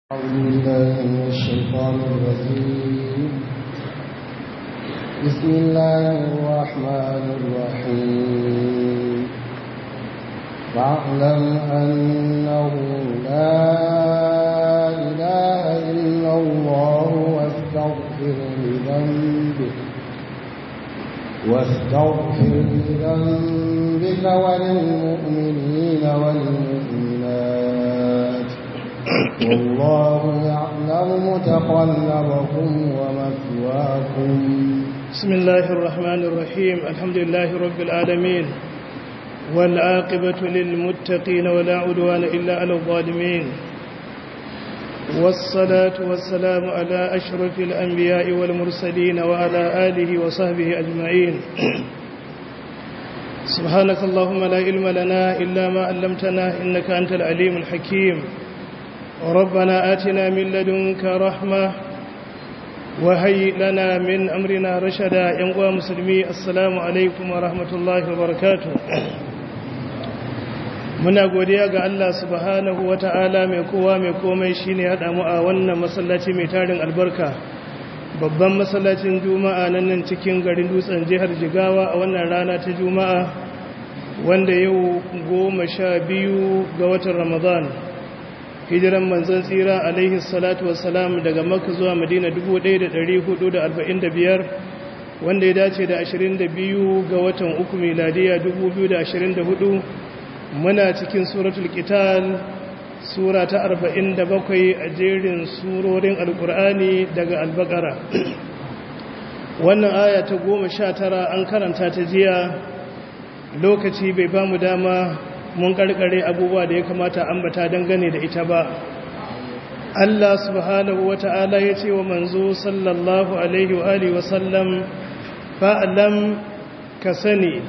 أعوذ بالله من الشيطان الرجيم بسم الله الرحمن الرحيم فاعلم أنه لا إله إلا الله واستغفر لذنبك واستغفر لذنبك وللمؤمنين والمؤمنات والله يعلم متقلبكم ومثواكم بسم الله الرحمن الرحيم الحمد لله رب العالمين والعاقبة للمتقين ولا عدوان إلا على الظالمين والصلاة والسلام على أشرف الأنبياء والمرسلين وعلى آله وصحبه أجمعين سبحانك اللهم لا علم لنا إلا ما علمتنا إنك أنت العليم الحكيم ربنا آتنا من لدنك رحمة وهيئ لنا من أمرنا رشدا ينقوى مسلمي السلام عليكم ورحمة الله وبركاته muna godiya ga Allah subhanahu wata'ala mai kowa mai komai shine hada mu a wannan masallaci mai tarin albarka babban masallacin juma'a nan nan cikin garin dutsen jihar jigawa a wannan rana ta juma'a wanda yau goma sha biyu ga watan ramadan hijiran manzon tsira alaihi salatu wassalam daga makka zuwa madina 1445 wanda ya dace da 22 ga watan uku miladiya 2024 muna cikin suratul qital sura ta 47 a jerin surorin alkur'ani daga albakara wannan aya ta 19 an karanta ta jiya lokaci bai ba mu dama mun karkare abubuwa da ya kamata ambata dangane da ita ba Allah subhanahu wata'ala ya ce wa manzo sallallahu alaihi wa alihi wa sallam fa'lam ka sani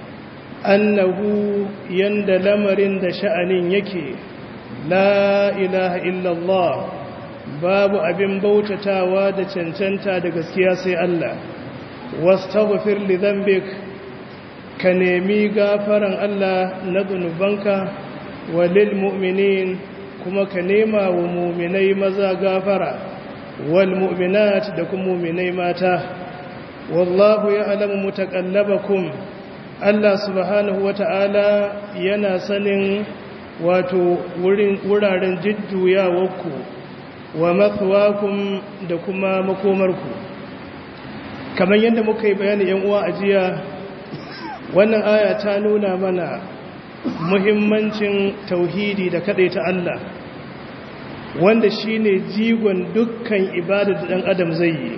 annahu yanda lamarin da sha'anin yake la ilaha illallah babu abin bautatawa da cancanta da gaskiya sai Allah wastaghfir li dhanbik ka nemi gafaran Allah na zunubanka wa lil mu'minin kuma ka nema wa mu'minai maza gafara wal mu'minat da kuma mu'minai mata wallahu ya'lamu mutaqallabakum Allah subhanahu wata'ala yana sanin wato wuraren jujjuyawarku wa mathwakum da kuma makomarku kamar yadda muka yi bayani yan uwa a jiya wannan aya ta nuna mana muhimmancin tauhidi da ta Allah wanda shine jigon dukkan ibada da dan adam zai yi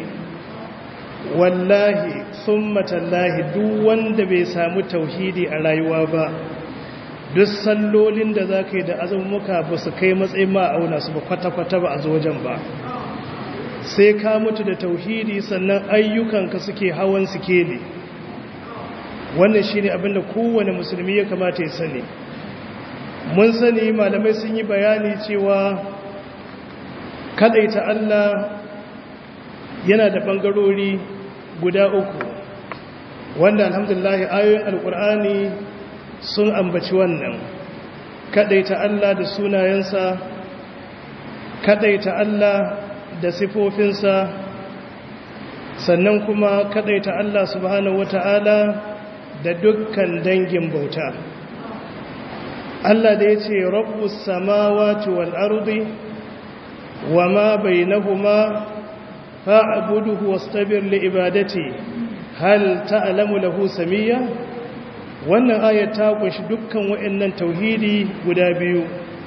wallahi summa tallahi duk wanda bai samu tauhidi a rayuwa ba duk sallolin da zaka yi da azumuka ba su kai matsayin ma auna su ba kwata-kwata ba a zo wajen ba sai ka mutu da tauhidi sannan ayyukanka suke hawan sikeli wannan shine abinda kowane musulmi ya kamata ya sani mun sani malamai sun yi bayani cewa kadaita Allah yana da bangarori guda uku wanda alhamdulillah ayoyin alkur'ani sun ambaci wannan kadaita Allah da sunayensa kadaita Allah da sifofinsa sannan kuma kadaita Allah subhanahu wata'ala da dukkan dangin bauta Allah da ya ce rabbus samawati wal ardi wa ma bainahuma fa'buduhu wastabir li ibadati hal ta'lamu lahu samiyya wannan ayat ta kunshi dukkan wayannan tauhidi guda biyu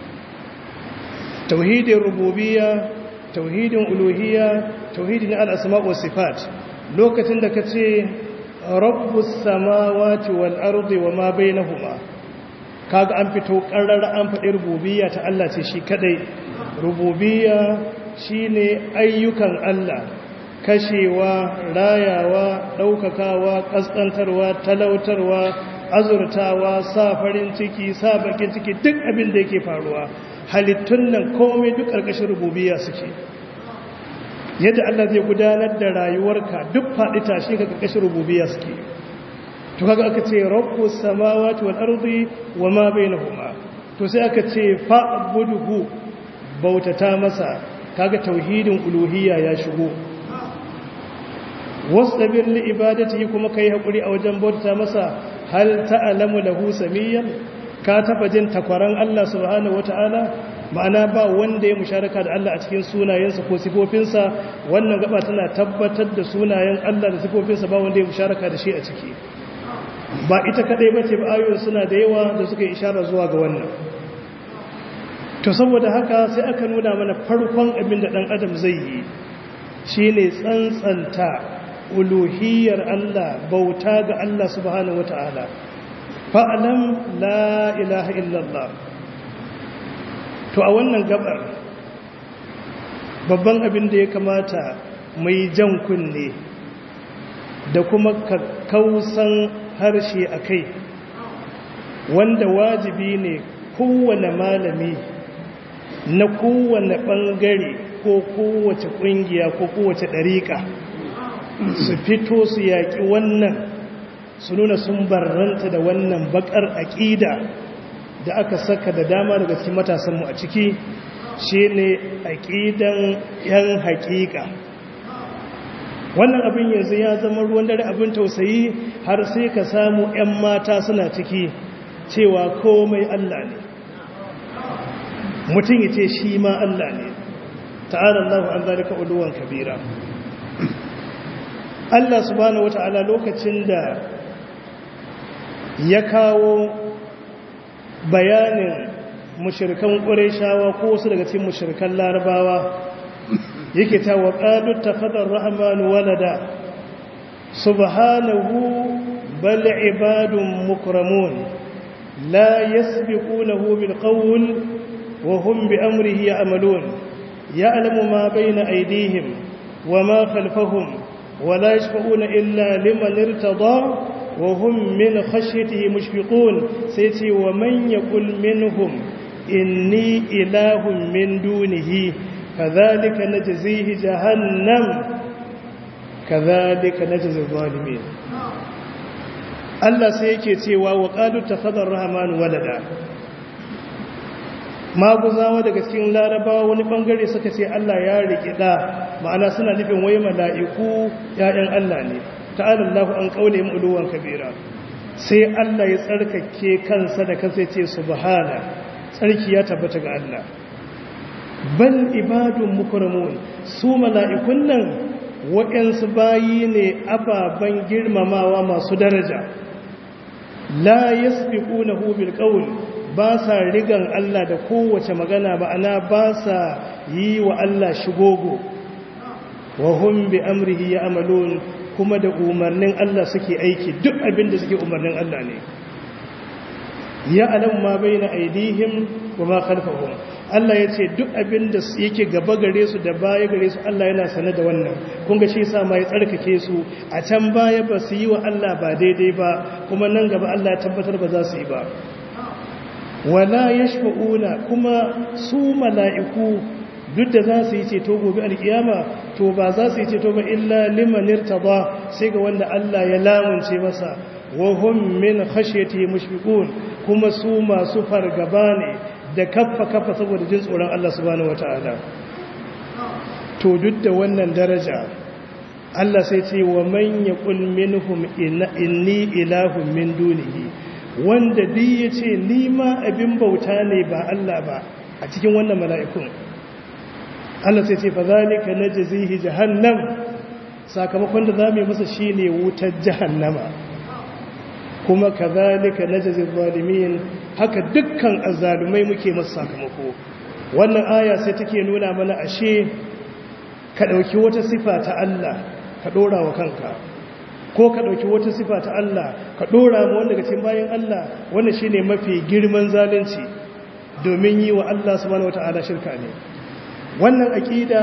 tauhidin rububiyya tauhidin uluhiyya tauhidin al-asma' was sifat lokacin da kace rabbus samawati wal ardi wama bainahuma kaga an fito karrara an faɗi rububiyya ta Allah ce shi kadai rububiyya shine ayyukan Allah kashewa rayawa daukakawa kaskantarwa talautarwa azurtawa sa farin ciki sa bakin ciki duk abin da yake faruwa halittun nan komai duk karkashin rububiyya suke yadda Allah zai gudanar da rayuwarka duk faɗi tashi ka karkashin rububiyya suke to kaga aka ce rabbus samawati wal ardi wama bainahuma to sai aka ce fa'budhu bautata masa kaga tauhidin uluhiyya ya shigo wasdabir li ibadatihi kuma kai hakuri a wajen bautata masa hal ta'lamu lahu samiyan ka taba jin takwaran Allah subhanahu wataala ma'ana ba wanda ya musharaka da Allah a cikin sunayensa ko sifofinsa wannan gaba tana tabbatar da sunayen Allah da sifofinsa ba wanda ya musharaka da shi a ciki ba ita kadai bace ba ayoyin suna da yawa da suka ishara zuwa ga wannan to saboda haka sai aka nuna mana farkon abin da dan adam zai yi shine tsantsanta uluhiyar Allah bauta ga Allah subhanahu wataala fa'alam la ilaha illallah to a wannan gabar babban abin da ya kamata mai jan kunne da kuma kakkausan harshe a kai wanda wajibi ne kowane malami na kowane ɓangare ko kowace ƙungiya ko kowace ɗariƙa su fito su yaƙi wannan su nuna sun barranta da wannan baƙar aƙida da aka saka da dama daga cikin matasanmu a ciki shi ne aƙidan 'yan haƙiƙa wannan abin yanzu ya zama ruwan dare abin tausayi har sai ka samu 'yan mata suna ciki cewa komai Allah ne mutum ya ce shi ma Allah ne ta'ala Allah an zalika uluwan kabira Allah subhanahu wata'ala lokacin da ya kawo bayanin mushirkan ƙureshawa ko wasu daga cikin mushirkan larabawa yake ta wa ƙalu ta faɗar rahamanu walada subhanahu bal ibadun mukramun la yasbiqunahu bil qawl wa hum bi amrihi ya'malun ya'lamu ma bayna aydihim wa ma khalfahum wa la yashfa'una illa liman irtada وهم من خشيته مشفقون سيتي ومن يقول منهم إني إله من دونه كذلك نجزيه جهنم كذلك نجزي الظالمين Allah sai yake cewa wa qalu takhadar rahman walada maguzawa daga cikin larabawa wani bangare suka ce Allah ya rike da ma'ana suna nufin wai mala'iku ya'yan Allah ne ta'ala Allah an kaule mu uluwan kabira sai Allah ya tsarkake kansa da kansa ya ce subhana tsarki ya tabbata ga Allah bal ibadun mukramun su mala'ikun nan waɗansu bayi ne ababen girmamawa masu daraja la yasbiqunahu bil qawl ba sa rigan Allah da kowace magana ba ana ba sa yi wa Allah shigogo wa hum bi amrihi ya'malun kuma da umarnin Allah suke aiki duk abin da suke umarnin Allah ne ya alam ma baina aidihim wa ma khalfahum Allah ya ce duk abin da yake gaba gare su da baya gare su Allah yana sane da wannan kun ga shi yasa ma ya tsarkake su a can baya ba su yi wa Allah ba daidai ba kuma nan gaba Allah ya tabbatar ba za su yi ba wala yashfa'una kuma su mala'iku duk da za su yi ceto gobe alkiyama to ba za su yi ceto ba illa liman irtada sai ga wanda Allah ya lamunce masa wa hum min khashyati mushfiqun kuma su masu fargaba ne da kaffa kaffa saboda jin tsoron Allah subhanahu wataala to duk da wannan daraja Allah sai ce wa man yaqul minhum inni ilahun min dunihi wanda duk yace ni ma abin bauta ne ba Allah ba a cikin wannan mala'ikun Allah sai ce fa zalika najzihi jahannam sakamakon da zamu yi masa shine wutar jahannama kuma kazalika najzi zalimin haka dukkan azzalumai muke masa sakamako wannan aya sai take nuna mana ashe ka dauki wata sifa ta Allah ka dora wa kanka ko ka dauki wata sifa ta Allah ka dora mu wanda cikin bayan Allah wannan shine mafi girman zalunci domin yi wa Allah subhanahu wataala shirka ne wannan aƙida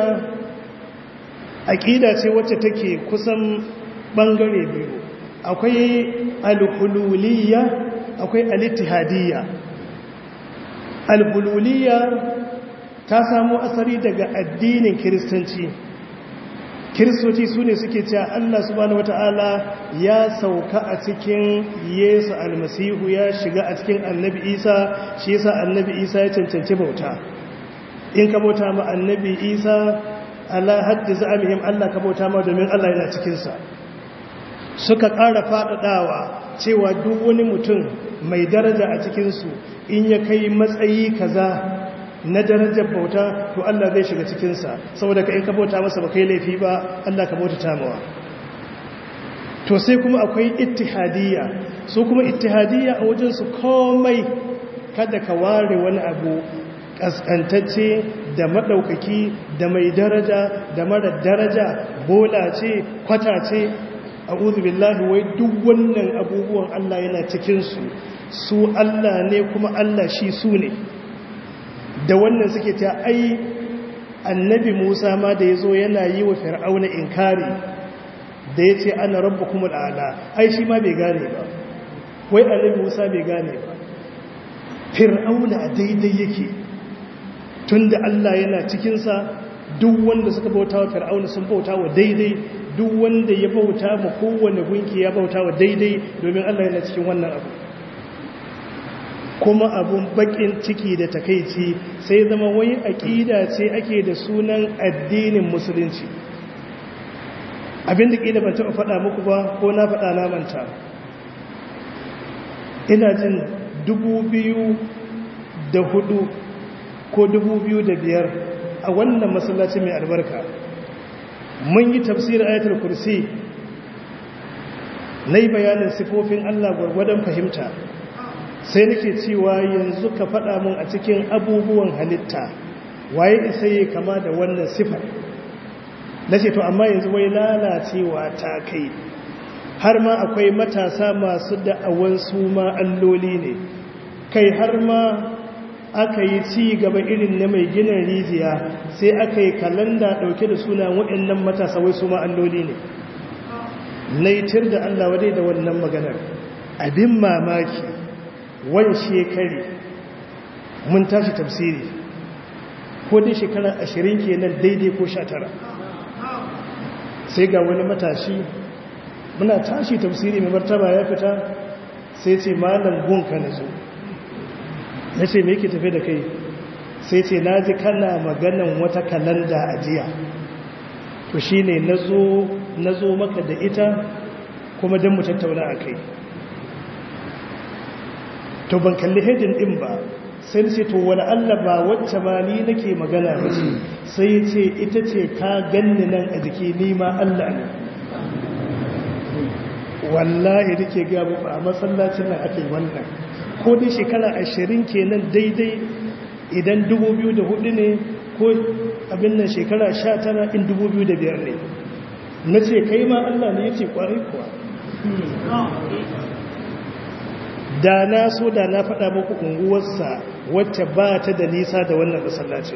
aƙida ce wacce take kusan ɓangare biyu akwai alhululiyya akwai alittihadiyya alhululiyya ta samo asali daga addinin kiristanci kiristoci su ne suke cewa Allah subhanahu wata'ala ya sauka a cikin yesu almasihu ya shiga a cikin annabi isa shi yasa annabi isa ya cancanci bauta in ka bauta ma annabi isa ala haddi za'amihim Allah ka bauta ma domin Allah yana cikinsa suka ƙara faɗaɗawa cewa duk wani mutum mai daraja a cikinsu in ya kai matsayi kaza na darajar bauta to Allah zai shiga cikinsa saboda ka in ka bauta masa ba kai laifi ba Allah ka bauta tamawa to sai kuma akwai ittihadiyya su kuma ittihadiyya a wajensu komai kada ka ware wani abu kaskantacce da maɗaukaki da mai daraja da mara daraja bola ce kwata ce a billahi wai duk wannan abubuwan Allah yana cikinsu su Allah ne kuma Allah shi su ne da wannan suke ta ai annabi musa ma da ya zo yana yi wa fir'auna inkari da ya ce ana rabu kuma al'ala ai shi ma bai gane ba wai annabi musa bai gane ba fir'auna daidai yake tun da allah yana cikinsa duk wanda suka bauta wa fir'auna sun bauta wa daidai duk wanda ya bauta ma kowane gunki ya bauta wa daidai domin allah yana cikin wannan abu kuma abun bakin ciki da takaici sai zama wai aƙida ce ake da sunan addinin musulunci abinda ƙila ban taɓa faɗa muku ba ko na faɗa na manta ina jin dubu biyu da hudu ko dubu biyu da biyar a wannan masallaci mai albarka mun yi tafsirin ayatul kursi na yi bayanin sifofin allah gwargwadon fahimta sai nake cewa yanzu ka faɗa mun a cikin abubuwan halitta waye isa yi kama da wannan sifar na ce to amma yanzu wai lalacewa ta kai har ma akwai matasa masu da'awan su ma alloli ne kai har ma aka yi ci gaba irin na mai ginin rijiya sai aka yi kalanda ɗauke da suna waɗannan matasa wai su ma alloli ne naitir da allah wadai da wannan maganar abin mamaki wani shekari mun tashi tafsiri ko dai shekara ashirin kenan daidai ko sha tara sai ga wani matashi muna tashi tafsiri mai martaba ya fita sai ce malam gunka na zo na ce me ke tafe da kai sai ce na ji kana maganan wata kalanda a jiya to shi ne na zo maka da ita kuma don mu tattauna a kai to ban kalli hedin din ba sai ce to wani Allah ba wacce ma ni nake magana ba ce sai ce ita ce ka ganni nan a jiki ni ma Allah ne wallahi nake ga muku a masallacin nan ake wannan ko dai shekara ashirin kenan daidai idan dubu biyu da hudu ne ko abin nan shekara sha tara in dubu biyu da biyar ne na ce kai ma Allah ne ya ce kwarai kuwa da na so da na faɗa muku unguwarsa wacce ba ta da nisa da wannan masallacin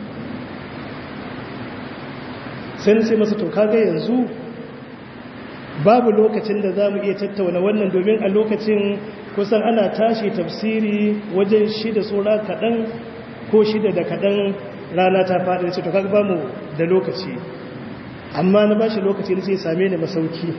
sai na ce masa to kaga yanzu babu lokacin da za mu iya tattauna wannan domin a lokacin kusan ana tashi tafsiri wajen shida tsora kaɗan ko shida da kaɗan rana ta faɗi da ce to kaga ba mu da lokaci amma na ba shi lokaci da sai same ni masauki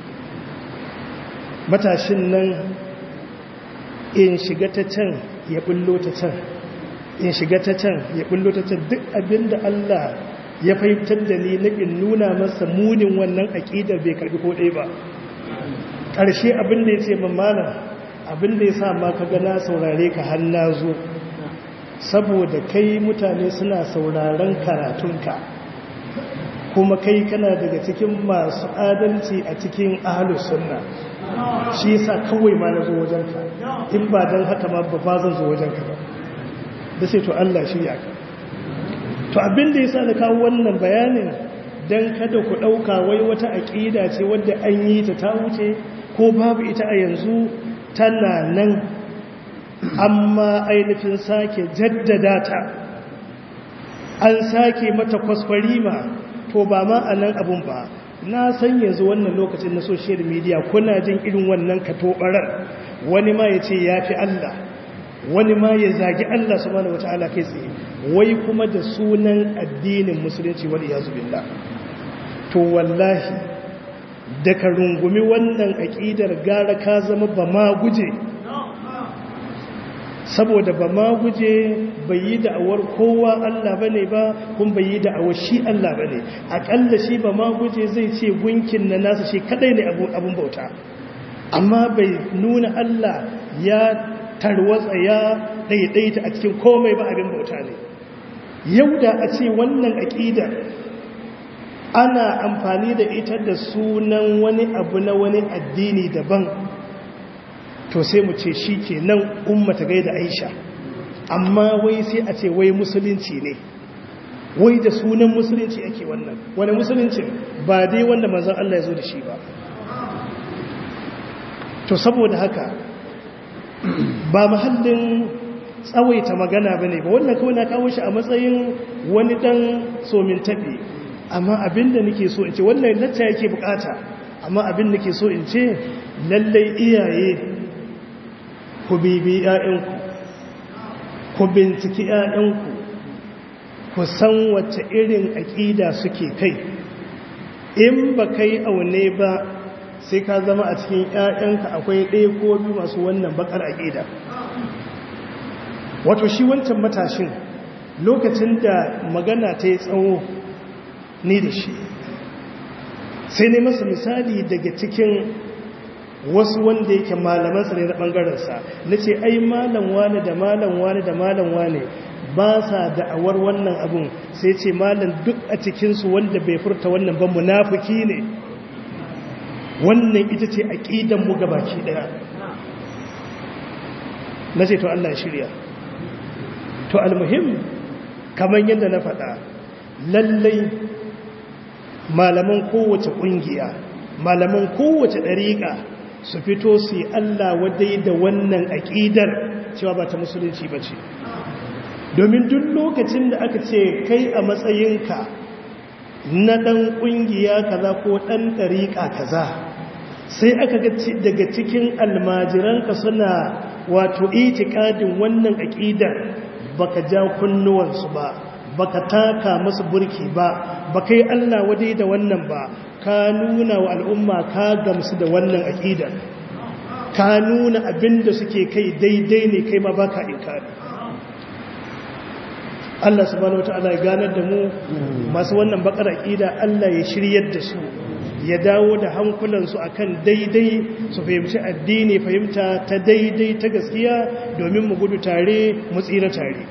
matashin nan in shiga ta can ya bullo ta can in shiga ta can ya bullo ta can duk abinda Allah ya fahimtar da ni na in nuna masa munin wannan aƙidar bai karbi ko ɗaya ba ƙarshe abinda ya ce mamana abinda ya sa ma ka gana saurare ka hanna zo saboda kai mutane suna sauraren karatunka kuma kai kana daga cikin masu adalci a cikin ahalus sunna shi yasa kawai ma na zo wajenka in ba don haka ma ba zan zo wajenka ba da sai to Allah shi ya ka to abin da yasa na kawo wannan bayanin dan kada ku dauka wai wata aqida ce wadda an yi ta ta wuce ko babu ita a yanzu tana nan amma ainihin sake jaddada ta an sake mata kwaskwarima to ba ma a nan abun ba na san yanzu wannan lokacin na social media kuna jin irin wannan katobarar wani ma ya ce ya fi Allah wani ma ya zagi Allah subhanahu wata'ala kai tsaye wai kuma da sunan addinin musulunci wal iyazu billah to wallahi da ka rungumi wannan aqidar gara ka zama ba ma guje saboda ba ma guje bai yi da'awar kowa Allah ba ne ba kun bai yi da'awar shi Allah ba ne aƙalla shi ba ma guje zai ce gunkin na nasa shi kadai ne abun bauta amma bai nuna Allah ya tarwatsa ya ɗaiɗaita a cikin komai ba abin bauta ne yau da a ce wannan aƙida ana amfani da ita da sunan wani abu na wani addini daban to sai mu ce shi ke nan ummata gaida aisha amma wai sai a ce wai musulunci ne wai da sunan musulunci ake wannan wani musulunci ba dai wanda manzan Allah ya zo da shi ba to saboda haka ba mahallin tsawaita magana ba ne ba wannan kawai na kawo shi a matsayin wani dan somin taɓi amma abin da nake so in ce wannan lacca yake bukata amma abin da ke so in ce lallai iyaye ku bibi ‘ya'yanku ku binciki ‘ya'yanku ku san wacce irin aƙida suke kai in ba kai aune ba sai ka zama a cikin ‘ya'yanka akwai ɗaya ko biyu masu wannan bakar aƙida wato shi wancan matashin lokacin da magana ta yi tsawo ni da shi sai ne masa misali daga cikin wasu wanda yake malamansa ne na ɓangarensa na ce ai malam wane da malam wane da malam wane ba sa da'awar wannan abun sai ce malam duk a cikinsu wanda bai furta wannan ban munafuki ne wannan ita ce aƙidanmu gabaki ɗaya na ce to Allah shirya to almuhim kamar yadda na faɗa lallai malaman kowace ƙungiya malaman kowace ɗariƙa su fito su yi Allah wadai da wannan aƙidar cewa ba ta musulunci ba ce domin duk lokacin da aka ce kai a matsayinka na ɗan ƙungiya kaza ko ɗan ɗariƙa kaza sai aka ga daga cikin almajiranka suna wato itikadin wannan aƙidar baka ja kunnuwansu ba baka taka masu burki ba baka yi Allah wadai da wannan ba ka nuna wa al'umma ka gamsu da wannan aƙidar ka nuna abin da suke kai daidai ne kai ma baka inkari Allah subhanahu wata'ala ya ganar da mu masu wannan bakar aƙida Allah ya shiryar da su ya dawo da hankulansu akan daidai su fahimci addini fahimta ta daidai ta gaskiya domin mu gudu tare mu tsira tare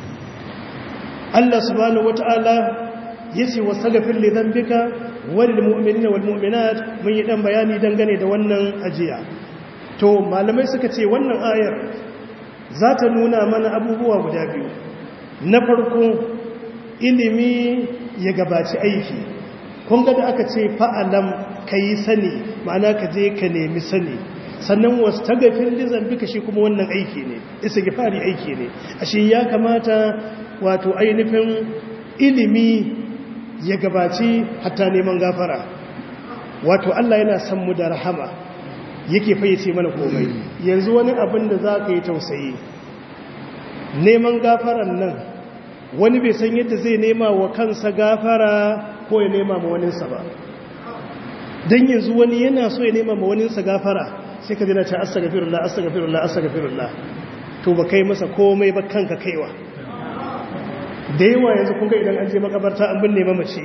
Allah subhanahu wata'ala yace wasaghfir li dhanbika wal mu'minina wal mu'minat mun yi dan bayani dangane da wannan ajiya to malamai suka ce wannan ayar za ta nuna mana abubuwa guda biyu na farko ilimi ya gabaci aiki kun ga da aka ce fa'alam kai sani ma'ana ka je ka nemi sani sannan wasu tagafin lizan duka shi kuma wannan aiki ne isa gifari aiki ne ashe ya kamata wato ainihin ilimi ya gabaci hatta neman gafara wato Allah yana son mu da rahama yake fayyace mana komai yanzu wani abin da za ka yi tausayi neman gafaran nan wani bai san yadda zai nema wa kansa gafara ko ya nema ma waninsa ba don yanzu wani yana so ya nema ma waninsa gafara sai ka jina ce astagfirullah astagfirullah astagfirullah to ba kai masa komai ba kanka kaiwa da yawa yanzu kun ga idan an je makabarta an binne mamace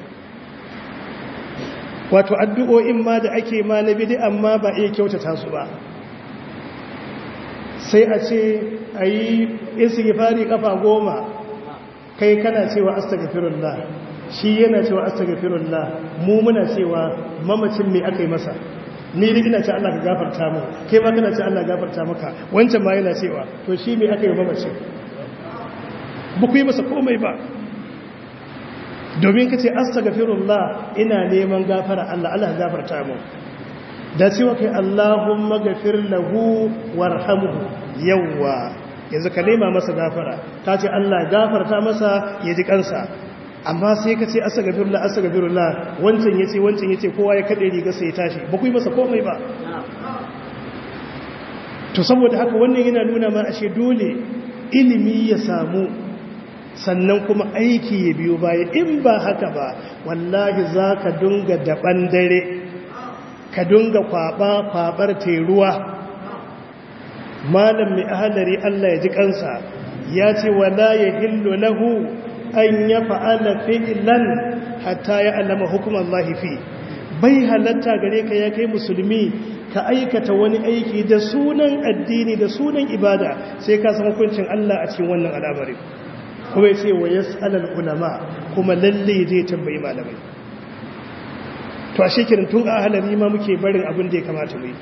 wato addu'o'in ma da ake ma na bidi amma ba iya kyautata su ba sai a ce a yi istighfari kafa goma kai kana cewa astagfirullah shi yana cewa astagfirullah mu muna cewa mamacin me aka yi masa ni duk ina ce Allah ka gafarta mu kai ma kana ce Allah gafarta maka wancan ma yana cewa to shi me aka yi mamacin ba ku yi masa komai ba domin ka ce astagfirullah ina neman gafara Allah Allah gafarta mu da cewa kai Allahumma gafir lahu warhamhu yawwa yanzu ka nema masa gafara ta ce Allah gafarta masa ya ji kansa amma sai ka ce astagfirullah astagfirullah wancan yace wancan yace kowa ya kade riga sai ya tashi ba ku yi masa komai ba to saboda haka wannan yana nuna ma ashe dole ilimi ya samu sannan kuma aiki ya biyo baya in ba haka ba wallahi za ka dunga daban dare ka dunga kwaba kwabar teruwa malam mai ahalari Allah ya ji kansa ya ce wala ya hillu lahu an ya fa'ala fi'lan hatta ya alama hukumar lahifi bai halatta gare ka ya kai musulmi ka aikata wani aiki da sunan addini da sunan ibada sai ka san hukuncin Allah a cikin wannan al'amari kuma ya ce wa yas'alal ulama kuma lalle zai tambayi malamai to a shekirin tun a halari ma muke barin abin da ya kamata mu yi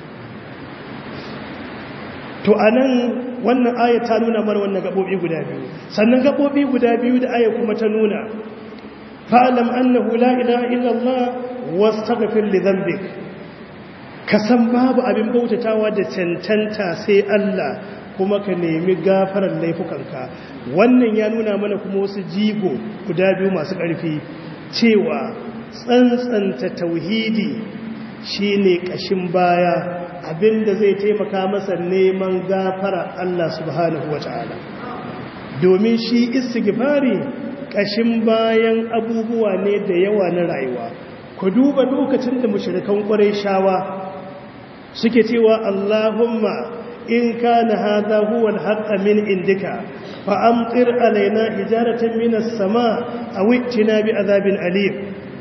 to a nan wannan aya ta nuna mara wannan gaɓoɓi guda biyu sannan gaɓoɓi guda biyu da aya kuma ta nuna fa'alam annahu la ilaha illallah wastaghfir li dhanbik ka san babu abin bautatawa da cancanta sai Allah kuma ka nemi gafarar laifukanka wannan ya nuna mana kuma wasu jigo guda biyu masu ƙarfi cewa tsantsanta tauhidi shine ƙashin baya abinda zai taimaka masa neman gafara Allah subhanahu wata'ala domin shi istighfari ƙashin bayan abubuwa ne da yawa na rayuwa ku duba lokacin da mushrikan shawa suke cewa Allahumma in kana hadha huwa al min indika fa amtir alaina hijaratan minas sama aw ittina bi azabin alim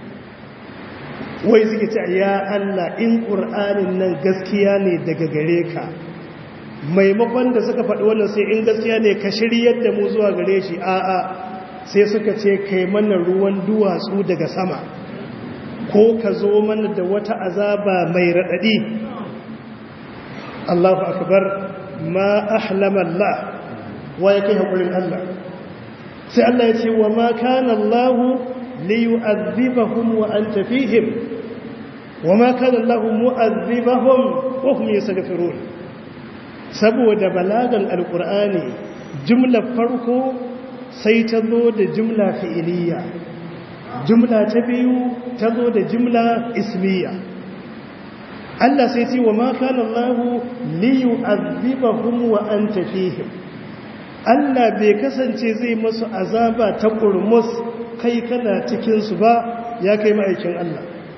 wai suke ce ya Allah in qur'anin nan gaskiya ne daga gare ka maimakon da suka faɗi wannan sai in gaskiya ne ka shiryar da mu zuwa gare shi a'a sai suka ce kai mana ruwan duwatsu daga sama ko ka zo mana da wata azaba mai raɗaɗi Allahu akbar ma ahlama Allah wa ya kai haƙurin Allah sai Allah ya ce wa ma kana Allah li yu'adhibahum wa anta fihim wa ma kana Allah mu'adhibahum wa hum yastaghfirun saboda balagan alqur'ani jumlar farko sai ta zo da jumla fi'iliya jumla ta biyu ta zo da jumla ismiya Allah sai ce wa ma kana Allah li yu'adhibahum wa anta fihim Allah bai kasance zai masu azaba ta kurmus kai kana cikin su ba ya kai ma'aikin Allah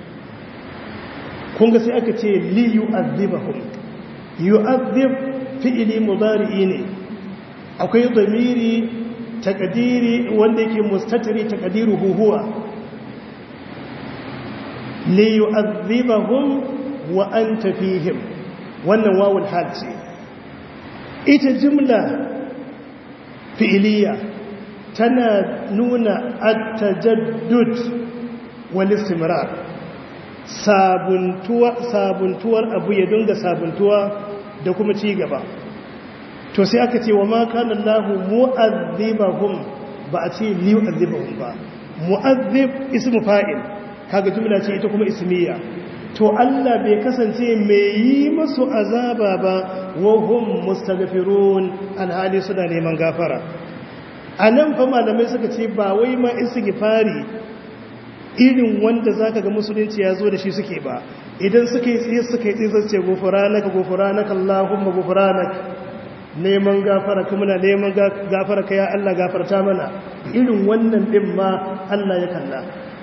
kun ga sai aka ce li yu'adhibahum yu'adhib fi'ili mudari'i ne akwai damiri takadiri wanda yake mustatiri takadiruhu huwa li yu'adhibahum wa anta fihim wannan wawul hal ce ita jumla fi'iliya tana nuna at-tajaddud wal istimrar sabuntuwa sabuntuwar abu ya dinga sabuntuwa da kuma ci gaba to sai aka ce wa ma kana Allahu mu'adhibahum ba a ce li yu'adhibahum ba mu'adhib ismu fa'il kaga jumla ce ita kuma ismiya to Allah bai kasance mai yi masu azaba ba wa hum mustaghfirun alhali suna neman gafara anan fa malamai suka ce ba wai ma istighfari irin wanda zaka ga musulunci ya zo da shi suke ba idan suka yi tsaye suka yi tsaye zai ce gufranaka gufranaka Allahumma gufranaka neman gafara ka muna neman gafara ka ya Allah gafarta mana irin wannan din ma Allah ya kalla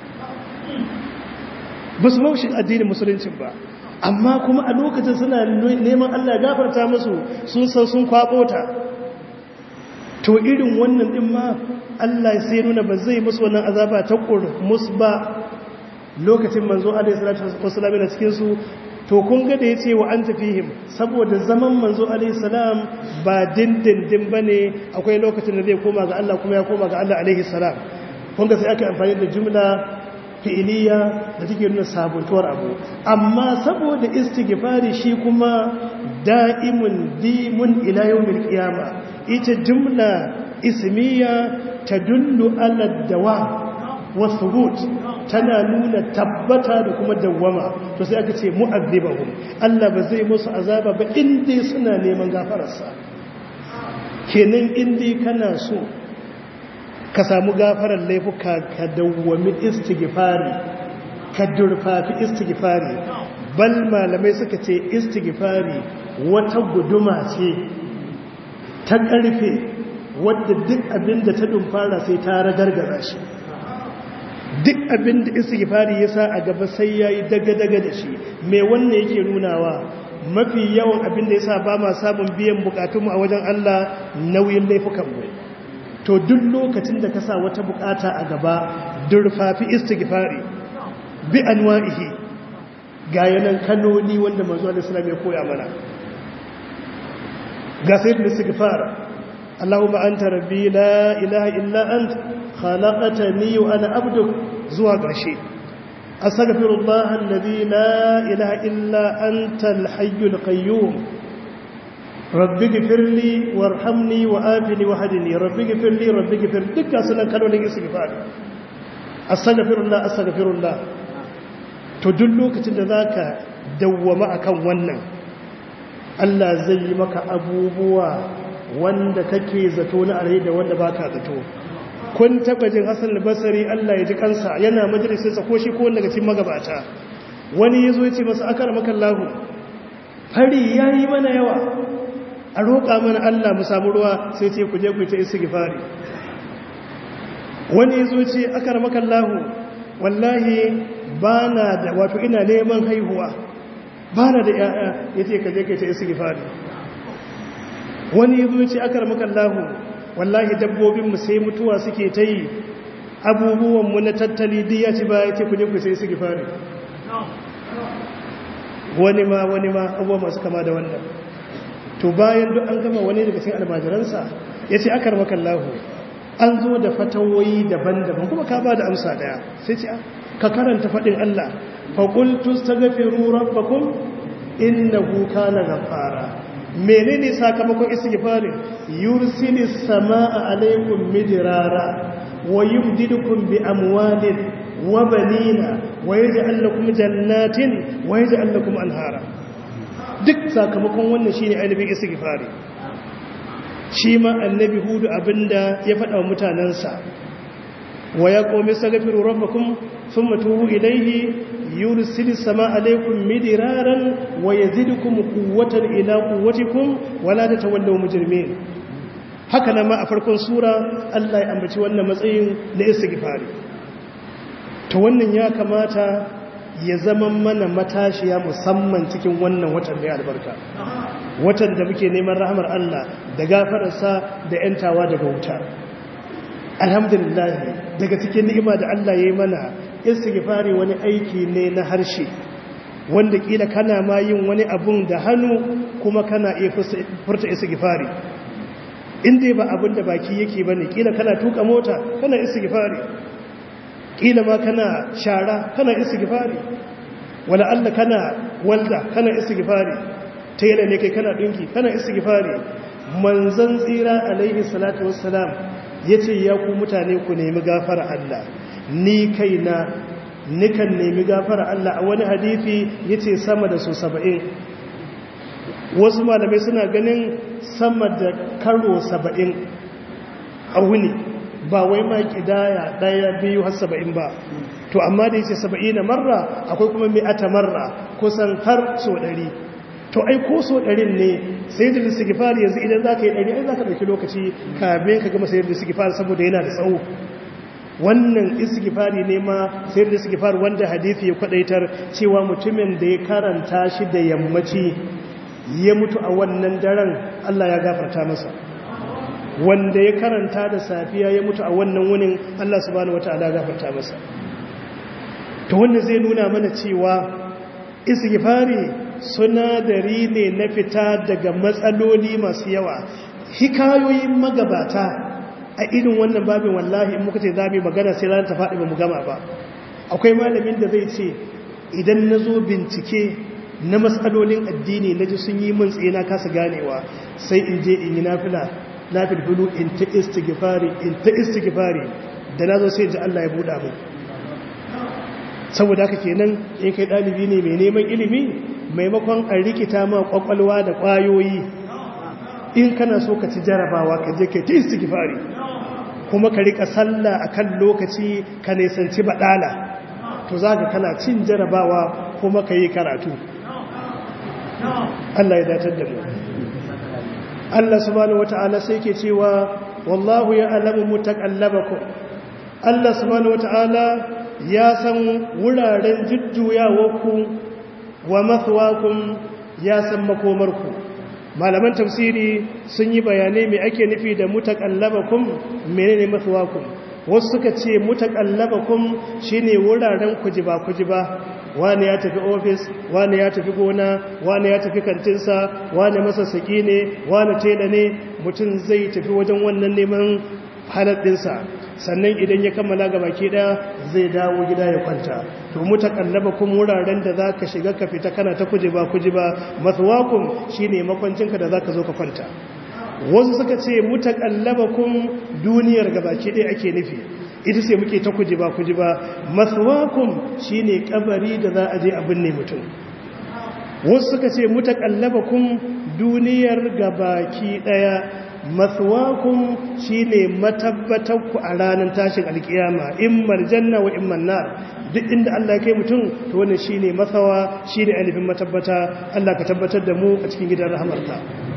ba su maushi addinin musuluncin ba amma kuma a lokacin suna neman Allah gafarta musu sun san sun kwabo ta to irin wannan din ma Allah sai nuna ba zai musu wannan azaba ta kurmus ba lokacin manzo alaihi salatu wassalam na cikin su to kun ga da ya ce wa an tafihim saboda zaman manzo alaihi salam ba dindindin ba ne akwai lokacin da zai koma ga Allah kuma ya koma ga Allah alaihi salam kun ga sai aka amfani da jumla fi'iliya da take nuna sabuntuwar abu amma saboda istighfari shi kuma da'imun dimun ila yawmil qiyama ita jumla ismiya tadullu ala dawam wa thubut tana nuna tabbata da kuma dawwama to sai aka ce mu'azzibahum Allah ba zai musu azaba ba inda suna neman gafararsa kenan inda kana so ka samu gafarar laifuka ka dawwami istighfari ka durfafi istighfari bal malamai suka ce istighfari wata guduma ce ta karfe wadda duk abinda ta dumfara sai ta ragargaza shi duk abin da istighfari ya sa a gaba sai ya yi daga-daga da shi mai wannan yake nunawa mafi yawan abin da yasa ba ma samun biyan bukatunmu a wajen Allah nauyin laifukanmu to duk lokacin da ka sa wata bukata a gaba durfafi istighfari bi anwa'ihi ga yanan kanoni wanda manzo Allah sallallahu ya koya mana ga sayyidul istighfar Allahumma anta rabbi la ilaha illa ant khalaqtani wa ana abduk zuwa ƙarshe astaghfirullah alladhi la ilaha illa anta al-hayyul qayyum rabbi gifirli warhamni wa afini wa hadini rabbi gifirli rabbi gifir dukkan sunan kalolin istighfar astaghfirullah astaghfirullah to duk lokacin da zaka dawwama akan wannan Allah zai yi maka abubuwa wanda kake zato na alheri da wanda baka zato kun taba jin Hassan al-Basri Allah ya ji kansa yana majalisin sa ko shi ko wanda daga cikin magabata wani yazo ya ce masa akara maka Allah fari yayi mana yawa a roƙa mana Allah mu samu ruwa sai ce ku je ku ta istighfari wani yazo ce akara maka Allah wallahi bana da wato ina neman haihuwa bana da yaya yace ka je ka ta istighfari wani yazo ce akara maka Allah wallahi dabbobin mu sai mutuwa suke ta yi abubuwan mu na tattali duk ya ci ba yace ku je ku sai istighfari wani ma wani ma abubuwa masu kama da wannan to bayan duk an gama wani daga cikin almajiransa ya ce akar makallahu an zo da fatawoyi daban-daban kuma ka ba da amsa daya sai ce ka karanta faɗin Allah faƙultu ta gafi ruran bakun innahu kana gafara menene sakamakon istighfarin yursilis sama'a alaikum midrara wa yumdidukum bi amwalin wa banina wa yaj'al lakum jannatin wa yaj'al lakum anhara duk sakamakon wannan shine ainihin istighfari shi ma annabi hudu abinda ya faɗa wa mutanansa wa ya qawmi astaghfiru rabbakum thumma tubu ilayhi yursilis samaa alaykum midraran wa yazidukum quwwatan ila quwwatikum wa la tatawallaw mujrimin haka nan ma a farkon sura Allah ya ambaci wannan matsayin na istighfari to wannan ya kamata ya zama mana matashiya musamman cikin wannan watan mai albarka watan da muke neman rahamar Allah da gafararsa da yantawa daga wuta alhamdulillah daga cikin ni'ima da Allah ya yi mana istighfari wani aiki ne na harshe wanda kila kana ma yin wani abun da hannu kuma kana iya furta istighfari inda ba abin da baki yake bane kila kana tuka mota kana istighfari kila ma kana shara kana istighfari wala alla kana walda kana istighfari tela ne kai kana dinki kana istighfari manzon tsira alaihi salatu wassalam yace ya ku mutane ku nemi gafara Allah ni kaina nikan nemi gafara Allah a wani hadisi yace sama da su 70 wasu malamai suna ganin sama da karo 70 a wuni ba wai ma kidaya daya biyu har saba'in ba to amma da yace saba'in na marra akwai kuma mi'ata marra kusan har so ɗari to ai ko so ɗarin ne sai da istighfar yanzu idan zaka yi ɗari ai zaka ɗauki lokaci kafin ka gama sayar da istighfar saboda yana da tsawo wannan istighfari ne ma sayar da istighfar wanda hadisi ya kwadaitar cewa mutumin da ya karanta shi da yammaci ya mutu a wannan daren Allah ya gafarta masa wanda ya karanta da safiya ya mutu a wannan wunin Allah subhanahu wataala gafarta masa to wannan zai nuna mana cewa istighfari sunadari ne na fita daga matsaloli masu yawa hikayoyin magabata a irin wannan babin wallahi in muka ce za mu magana sai ranar ta faɗi ba mu gama ba akwai malamin da zai ce idan na zo bincike na matsalolin addini na ji sun yi min tsaye na kasa ganewa sai in je in yi nafila na filfilu in ta istighfari in ta istighfari da na zo sai ji Allah ya buɗa mu saboda haka kenan in kai ɗalibi ne mai neman ilimi maimakon a rikita ma kwakwalwa da ƙwayoyi in kana so ka ci jarabawa ka je kai ta istighfari kuma ka rika sallah akan lokaci ka nisanci baɗala to za ka kana cin jarabawa kuma ka yi karatu Allah ya datar da mu Allah subhanahu wata'ala sai ke cewa wallahu ya alamu mutaqallabakum Allah subhanahu wata'ala ya san wuraren jujjuyawarku wa mathwakum ya san makomarku malaman tafsiri sun yi bayanai mai ake nufi da mutakallabakum menene mathwakum wasu suka ce mutakallabakum shine wuraren kujiba kujiba wani ya tafi ofis wani ya tafi gona wani ya tafi kantinsa wani masassaki ne wani tela ne mutum zai tafi wajen wannan neman haladdinsa sannan idan ya kammala ga baki daya zai dawo gida ya kwanta to mutakallaba kun wuraren da za ka shiga ka fita kana ta kujiba kujiba mathwakum shine makwancinka da za ka zo ka kwanta wasu suka ce mutakallaba kun duniyar ga baki daya ake nufi ita ce muke ta kujiba kujiba mathwakum shine kabari da za a je a binne mutum wasu suka ce mutakallaba kun duniyar ga baki daya mathwakum shine matabbatanku a ranar tashin alkiyama immal janna wa imman nar duk inda Allah ya kai mutum to wannan shine mathawa shine ainihin matabbata Allah ka tabbatar da mu a cikin gidan rahamarka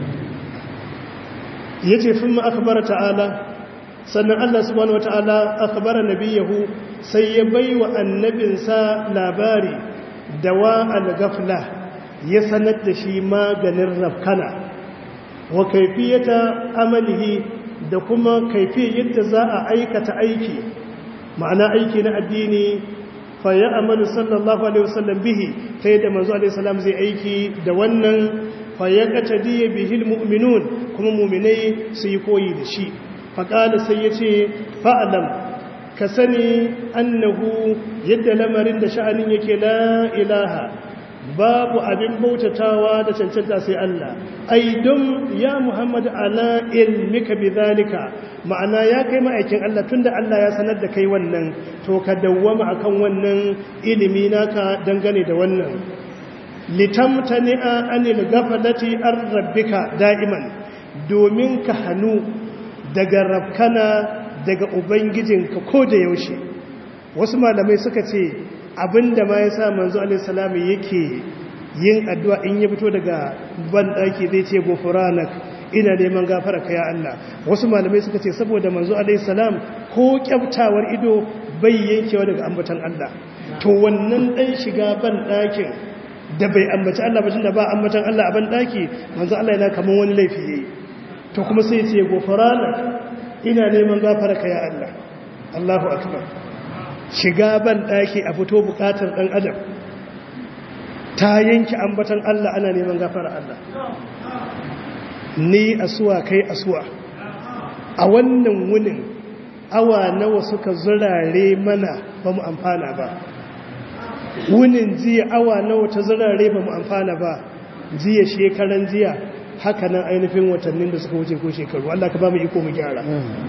yace thumma akbara ta'ala sannan Allah subhanahu wataala akhbara nabiyahu sai ya baiwa annabinsa labari dawa al-ghafla ya sanar da shi maganin rafkana wa kaifiyata amalihi da kuma kaifiyar yadda za a aikata aiki ma'ana aiki na addini fa ya amalu sallallahu alaihi wasallam bihi ta yadda manzo alaihi salam zai aiki da wannan fa ya qatadiya bihil mu'minun kuma mu'minai su yi koyi da shi fa qala sai yace fa'lam ka sani annahu yadda lamarin da sha'anin yake la ilaha babu abin bautatawa da cancanta sai Allah ai don ya Muhammad ala ilmika bidhalika ma'ana ya kai ma'aikin Allah tunda Allah ya sanar da kai wannan to ka dawwama akan wannan ilimi naka dangane da wannan litamtani'a anil ghaflati ar rabbika da'iman domin ka hanu daga rabkana daga ubangijinka ko da yaushe wasu malamai suka ce abinda ma ya sa manzo alaihissalam yake yin addu'a in ya fito daga banɗaki zai ce gofuranak ina neman gafara ka ya Allah wasu malamai suka ce saboda manzo alaihissalam ko kyaftawar ido bai yankewa daga ambatan Allah to wannan ɗan shiga banɗakin da bai ambaci Allah ba da ba ambatan Allah a banɗaki manzo Allah yana kamar wani laifi yayi to kuma sai ce gofuranak ina neman gafara ka ya Allah Allahu akbar shiga ban ɗaki a fito buƙatar ɗan adam ta yanki ambatan Allah ana neman gafara Allah ni asuwa kai asuwa a wannan wunin awa nawa suka zurare mana ba mu amfana ba wunin jiya awa nawa ta zurare ba mu amfana ba jiya shekaran jiya haka nan ainihin watannin da suka wuce ko shekaru Allah ka ba mu iko mu gyara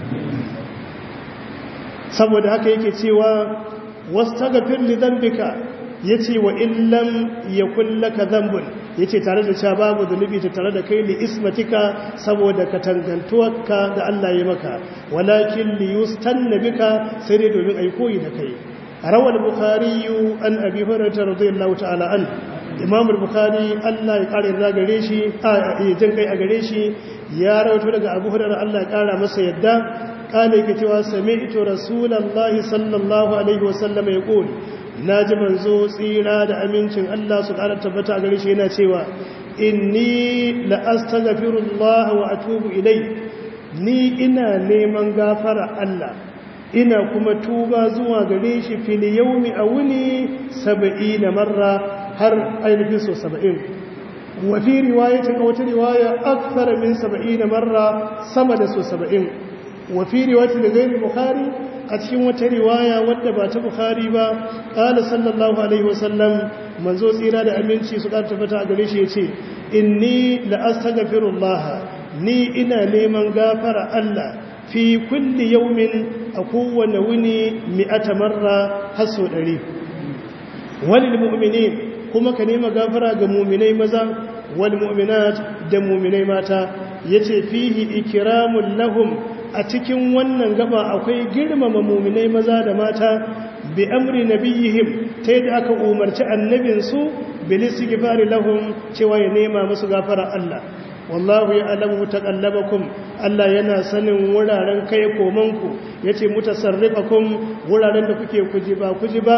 saboda haka yake cewa wastaghfir li dhanbika yace wa illam yakul laka dhanbun yace tare da cewa babu zunubi ta tare da kai li ismatika saboda ka tangantuwarka da Allah ya maka walakin li yustanna bika sai dai domin ai koyi da kai rawal bukhari an abi hurairah radiyallahu ta'ala an imam al-bukhari Allah ya kare da gare shi a jin kai a gare shi ya rawaito daga abu hurairah Allah ya kara masa yadda kane ke cewa sami'tu rasulullahi sallallahu alaihi wasallam yaqul naji manzo tsira da amincin Allah su kara tabbata a gare shi yana cewa inni la astaghfirullah wa atubu ilai ni ina neman gafara Allah ina kuma tuba zuwa gare shi fil yawmi awni 70 marra har ainihin so 70 wa fi riwayatin wata riwaya akthar min 70 marra sama da so 70 وفي رواية لغير البخاري أتكين وترواية ودبا تبخاري با قال صلى الله عليه وسلم منزو سيرا دا أمينشي سقال تفتا أغريش يتي إني لأستغفر الله ني إنا لمن غافر الله في كل يوم أقوى نوني مئة مرة حسو دري وللمؤمنين كما كنيم غافر غمومني مزا والمؤمنات دمومني ماتا يتي فيه إكرام لهم a cikin wannan gaba akwai girmama muminai maza da mata bi amri nabiyihim ta yadda aka umarci annabinsu bilis gifari lahum cewa ya nema musu gafara Allah wallahu ya alamu taqallabakum Allah yana sanin wuraren kai komanku yace mutasarrifakum wuraren da kuke kujiba kujiba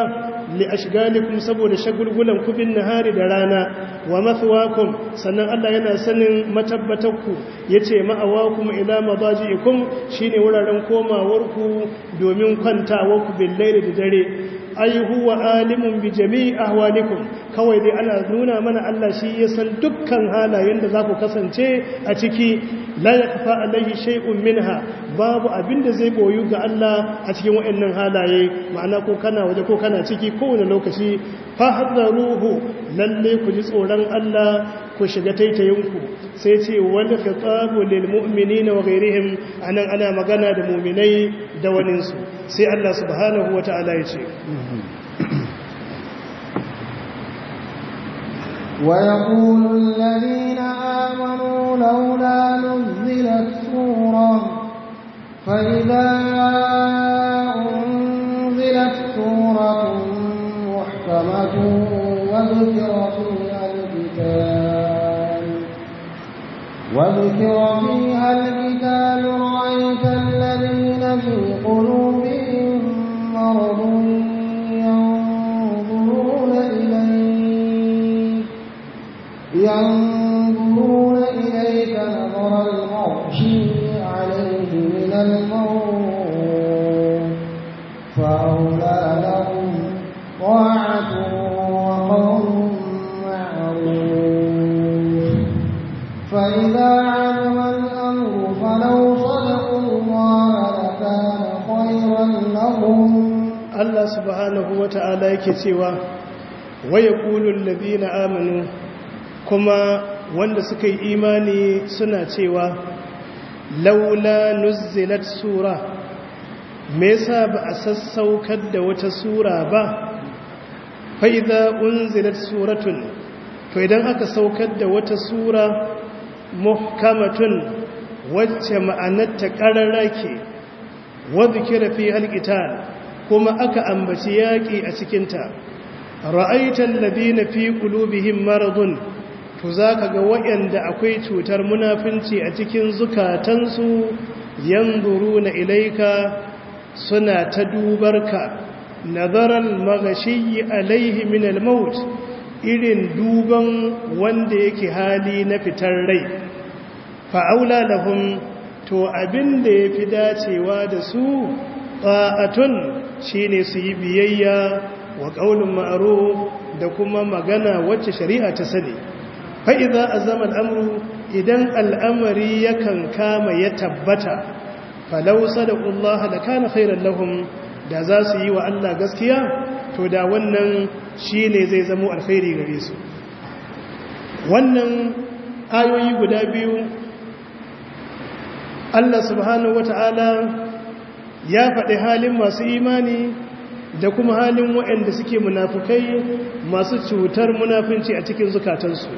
li ashgalikum saboda shagulgulan ku bin nahari da rana wa mathwakum sannan Allah yana sanin matabbatakku yace ma'awakum ila madaji'ikum shine wuraren komawarku domin kwantawarku bil laili da dare ai huwa alimun bi jami'i ahwalikum kawai dai ana nuna mana Allah shi ya san dukkan halayen da za ku kasance a ciki la yakfa alaihi shay'un minha babu abin da zai boyu ga Allah a cikin waɗannan halaye ma'ana ko kana waje ko kana ciki kowane lokaci fa hadaruhu lalle ku ji tsoron Allah ku shiga taitayinku sai ce wal khitabu lil mu'minina wa ghayrihim anan ana magana da mu'minai da waninsu sai Allah subhanahu wata'ala ya ce ويقول الذين آمنوا لولا نزلت سورة فإذا أنزلت سورة محكمة وذكر فيها القتال وذكر فيها القتال رأيت الذين في قلوبهم مرض ينظرون إليك ينظرون إليك نظر المغشي عليه من الموت فأولى لهم طاعة وقول معروف فإذا علم الأمر فلو صدقوا الله لكان خيرا لهم Allah subhanahu wata'ala yake cewa waya kulul ladina amanu kuma wanda suka yi imani suna cewa laula nuzzilat sura me yasa ba a sassaukar da wata sura ba fa idza unzilat suratun to idan aka saukar da wata sura muhkamatun wacce ma'anarta qarara ke wa dhikra fi alqital kuma aka ambaci yaki a cikin ta ra'aital ladina fi qulubihim maradun to zaka ga wayanda akwai cutar munafinci a cikin zukatansu yanzuruna ilaika suna ta dubarka nazaral magashi alaihi min al-maut irin duban wanda yake hali na fitar rai fa'aula lahum to abin da yafi dacewa da su ta'atun shine su yi biyayya wa qaulun ma'ruf da kuma magana wacce shari'a ta sani fa idza azama al-amru idan al'amari yakan kama ya tabbata falau sadaqullaha lakana khairan lahum da za su yi wa Allah gaskiya to da wannan shine zai zamo alkhairi gare su wannan ayoyi guda biyu Allah subhanahu wata'ala ya faɗi halin masu imani da kuma halin waɗanda suke munafukai masu cutar munafunci a cikin zukatansu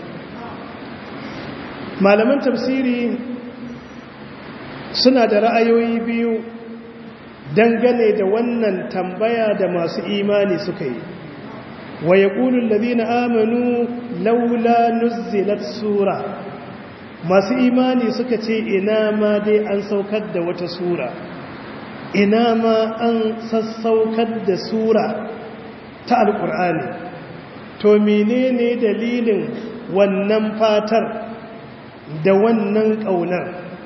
malaman tafsiri suna da ra'ayoyi biyu dangane da wannan tambaya da masu imani suka yi wa ya ƙulun na amanu laula nuzzilat sura masu imani suka ce ina ma dai an saukar da wata sura ina ma an sassaukar da sura ta alƙur'ani to menene dalilin wannan fatar da wannan ƙaunar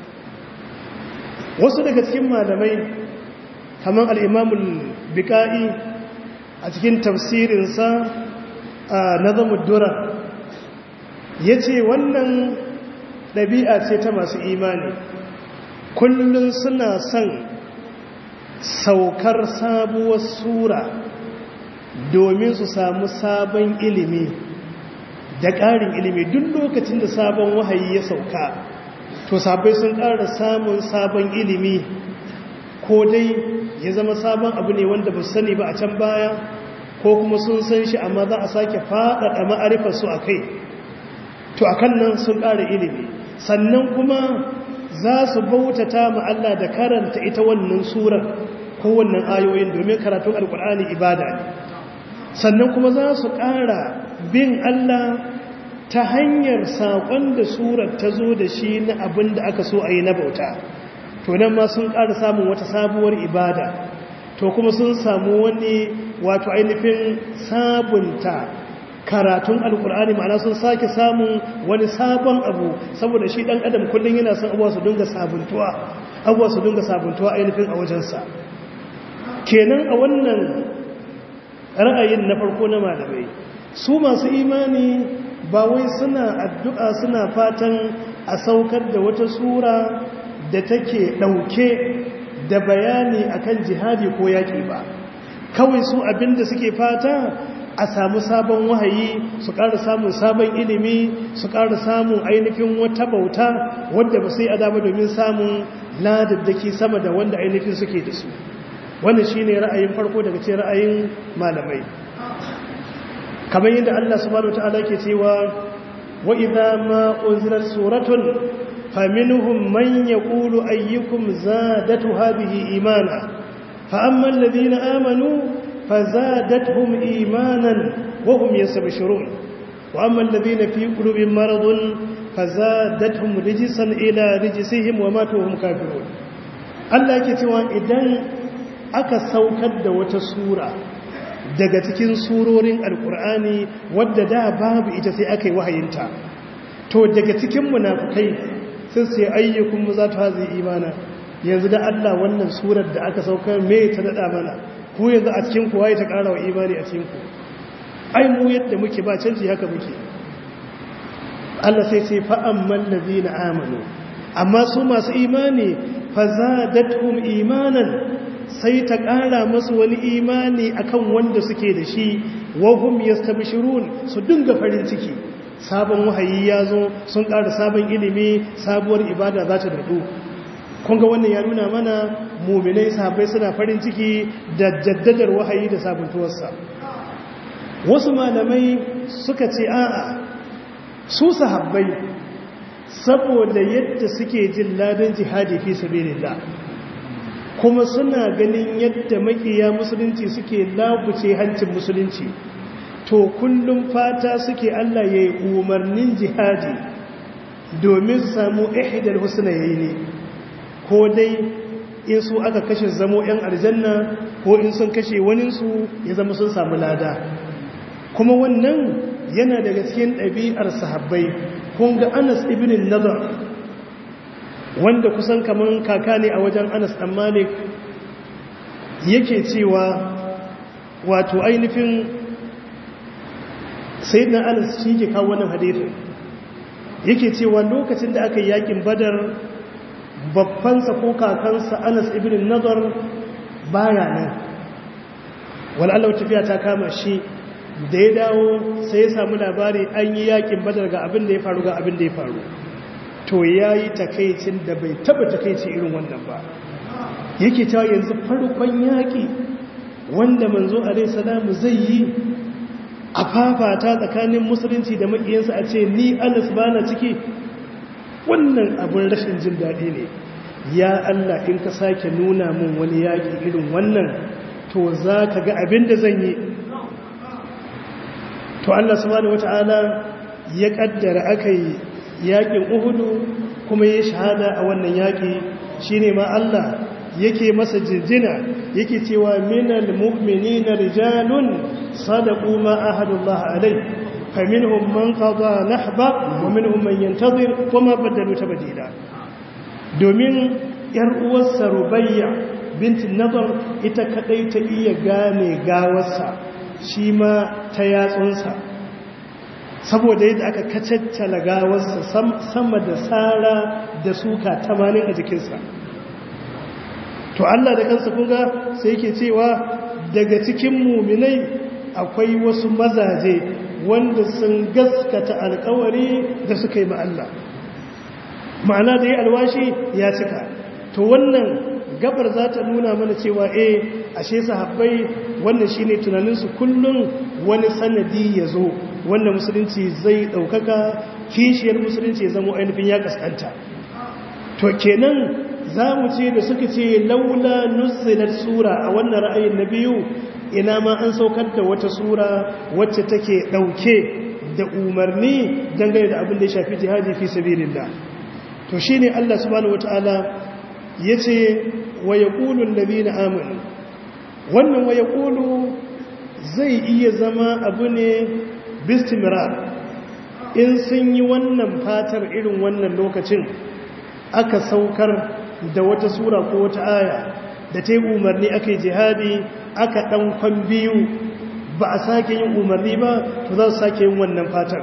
wasu daga cikin malamai kamar al'imamul bika'i a cikin tafsirinsa a nazamun dura ya ce wannan ɗabi'a ce ta masu imani kullum suna son saukar sabuwar sura domin su samu sabon ilimi da ƙarin ilimi duk lokacin da sabon wahayi ya sauka to sabai sun ƙara samun sabon ilimi ko dai ya zama sabon abu ne wanda ba sani ba a can baya ko kuma sun san shi amma za a sake faɗaɗa ma'arifarsu a kai to a kan nan sun ƙara ilimi sannan kuma za su bautata ma Allah da karanta ita wannan surar ko wannan ayoyin domin karatun alkur'ani ibada ne sannan kuma za su ƙara bin Allah ta hanyar saƙon da surar ta zo da shi na abin da aka so a yi na bauta to nan ma sun ƙara samun wata sabuwar ibada to kuma sun samu wani wato ainihin sabunta karatun alkur'ani ma'ana sun sake samun wani sabon abu saboda shi dan adam kullum yana son abuwa su dinga sabuntuwa abuwa su dinga sabuntuwa ainihin a wajensa kenan a wannan ra'ayin na farko na malamai su masu imani ba wai suna addu'a suna fatan a saukar da wata sura da take ɗauke da bayani akan jihadi ko yaƙi ba kawai su abinda suke fata a samu sabon wahayi su ƙara samun sabon ilimi su ƙara samun ainihin wata bauta wadda ba sai adama domin samun ladaddaki sama da wanda ainihin suke da su wannan shine ra'ayin farko daga cikin ra'ayin malamai kamar yadda Allah subhanahu wataala ke cewa wa idza ma unzilat suratun faminhum man yaqulu ayyukum zadatu hadhihi imana fa amma alladhina amanu fazadatuhum imanan wa hum yastabshirun wa amma alladhina fi qulubihim maradun fazadatuhum rijsan ila rijsihim wa matu hum kafirun Allah yake cewa idan aka saukar da wata sura daga cikin surorin alkur'ani wadda da babu ita sai aka yi wahayinta to daga cikin munafukai sun sai ayyukun mu za ta hazi imana yanzu da Allah wannan surar da aka saukar me ta dada mana ku yanzu a cikin ku waye ta ƙara wa imani a cikin ku ai mu yadda muke ba canji haka muke Allah sai sai fa amman ladina amanu amma su masu imani fa zadatuhum imanan sai ta ƙara masu wani imani akan wanda suke da shi wahum yastabshirun su dinga farin ciki sabon wahayi ya zo sun ƙara sabon ilimi sabuwar ibada za ta dadu kun ga wannan ya nuna mana muminai sahabbai suna farin ciki da jaddadar wahayi da sabuntuwarsa wasu malamai suka ce a'a su sahabbai saboda yadda suke jin ladan jihadi fi sabilillah kuma suna ganin yadda makiya musulunci suke labuce hancin musulunci to kullum fata suke Allah ya yi umarnin jihadi domin su samu ihidar husna yayi ne ko dai in su aka kashe zamo 'yan aljanna ko in sun kashe waninsu ya zama sun samu lada kuma wannan yana daga cikin ɗabi'ar sahabbai kun ga anas ibn nazar wanda kusan kaman kaka ne a wajen anas ɗan malik yake cewa wato ainihin sai na anas shi ke kawo wannan hadithin yake cewa lokacin da aka yi yakin badar babbansa ko kakansa anas ibn nazar baya nan wal'allah tafiya ta kama shi da ya dawo sai ya samu labari an yi yakin badar ga abin da ya faru ga abin da ya faru to ya yi takaicin da bai taba takaici irin wannan ba yake cewa yanzu farkon yaƙi wanda manzo alai salamu zai yi a fafata tsakanin musulunci da maƙiyansa a ce ni anas ba na ciki wannan abin rashin jin daɗi ne ya Allah in ka sake nuna min wani yaƙi irin wannan to za ka ga abin da zan yi to Allah subhanahu wata'ala ya kaddara aka yi yaƙin uhudu kuma ya shahada a wannan yaƙi shine ma Allah yake masa jinjina yake cewa minal mu'minina rijalun sadaqu ma ahadullah alai faminhum man qada nahba wa minhum man yantazir kuma badalu tabdila domin yar uwarsa rubayya bintin nadar ita kadai ta iya gane gawarsa shi ma ta yatsunsa saboda yadda aka kacaccala gawarsa sama da tsara da suka tamanin a jikinsa to Allah da kansa kunga sai yake cewa daga cikin muminai akwai wasu mazaje wanda sun gaskata alkawari da suka yi Allah ma'ana da ya alwashi ya cika to wannan gabar za ta nuna mana cewa eh ashe sahabbai wannan shine tunaninsu kullum wani sanadi ya zo wanda musulunci zai ɗaukaka kishiyar musulunci ya zama ainihin ya kaskanta to kenan za mu ce da suka ce laula nuzilar sura a wannan ra'ayin na biyu ina ma an saukar da wata sura wacce take ɗauke da umarni dangane da abin da ya shafi jihadi fi sabilillah to shine Allah subhanahu wataala yace wa yaqulu alladhina amanu wannan wa yaqulu zai iya zama abu ne bistimira in sun yi wannan fatar irin wannan lokacin aka saukar da wata sura ko wata aya da ta yi umarni aka yi jihadi aka ɗankon biyu ba a sake yin umarni ba to za su sake yin wannan fatar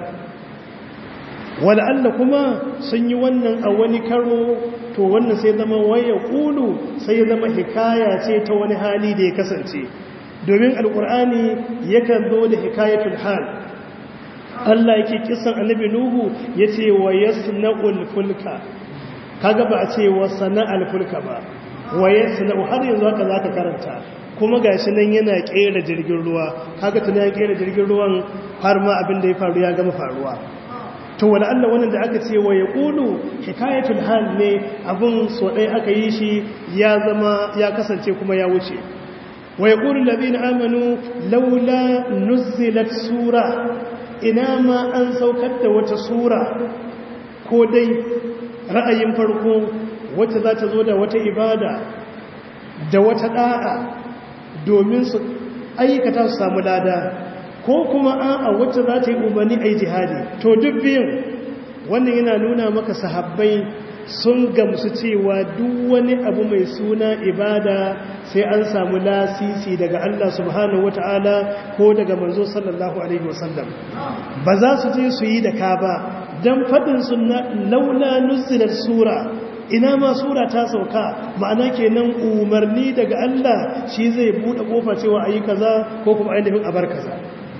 wala'alla kuma sun yi wannan a wani karo to wannan sai zama waya ƙulu sai ya zama hikaya ce ta wani hali da ya kasance domin alƙur'ani yakan zo da hikayatul hal Allah yake kisan annabi Nuhu yace wa yasna'ul fulka kaga ba a ce wa sana'al fulka ba wa yasna'u har yanzu haka zaka karanta kuma gashi nan yana kera jirgin ruwa kaga tun ya kera jirgin ruwan har ma abin da ya faru ya gama faruwa to wala Allah wannan da aka ce wa yaqulu hikayatul hal ne abun so dai aka yi shi ya zama ya kasance kuma ya wuce wa yaqulu alladhina amanu laula nuzilat sura ina ma an saukar da wata sura ko dai ra'ayin farko wacce za ta zo da wata ibada da wata da'a domin su aikata su samu lada ko kuma a'a wacce za ta yi umarni a yi jihadi to duk biyun wannan yana nuna maka sahabbai sun gamsu cewa duk wani abu mai suna ibada sai an samu lasisi daga Allah subhanahu wata'ala ko daga manzo sallallahu alaihi wasallam ba za su je su yi da ka ba dan fadin sunna laula nuzilat sura ina ma sura ta sauka ma'ana kenan umarni daga Allah shi zai bude kofa cewa ayi kaza ko kuma ainihin abar kaza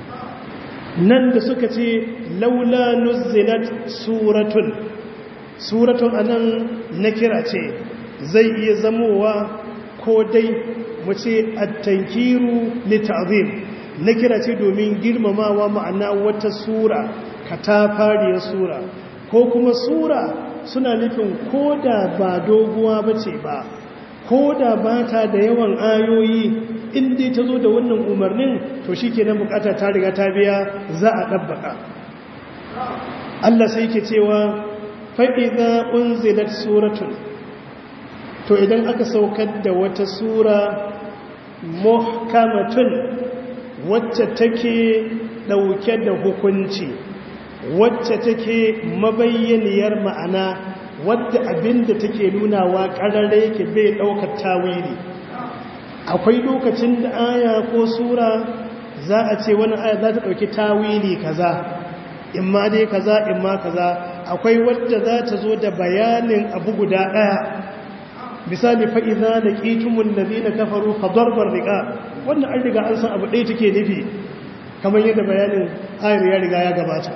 nan da suka ce laula nuzilat suratun suratun anan na kira ce zai iya zamowa ko dai mu ce attankiru litazim na kira ce domin girmamawa ma'ana wata sura katafariyar sura ko kuma sura suna nufin ko da ba doguwa ba ce ba ko da ba ta da yawan ayoyi inda ta zo da wannan umarnin to shi ke nan bukata ta riga ta biya za a ɗabbaka Allah sai ke cewa fa'iza unzilat suratun to idan aka saukar da wata sura muhkamatun wacce take ɗauke da hukunci wacce take mabayyaniyar ma'ana wadda abinda take nunawa ƙararra yake bai ɗaukar tawili akwai lokacin da aya ko sura za a ce wani aya za ta ɗauki tawili kaza in ma dai kaza in ma kaza akwai wadda za ta zo da bayanin abu guda ɗaya misali fa'iza da ƙitumun da zina kafaru fadorbar riƙa wannan an riga an san abu ɗaya take nufi kamar yadda bayanin ayar ya riga ya gabata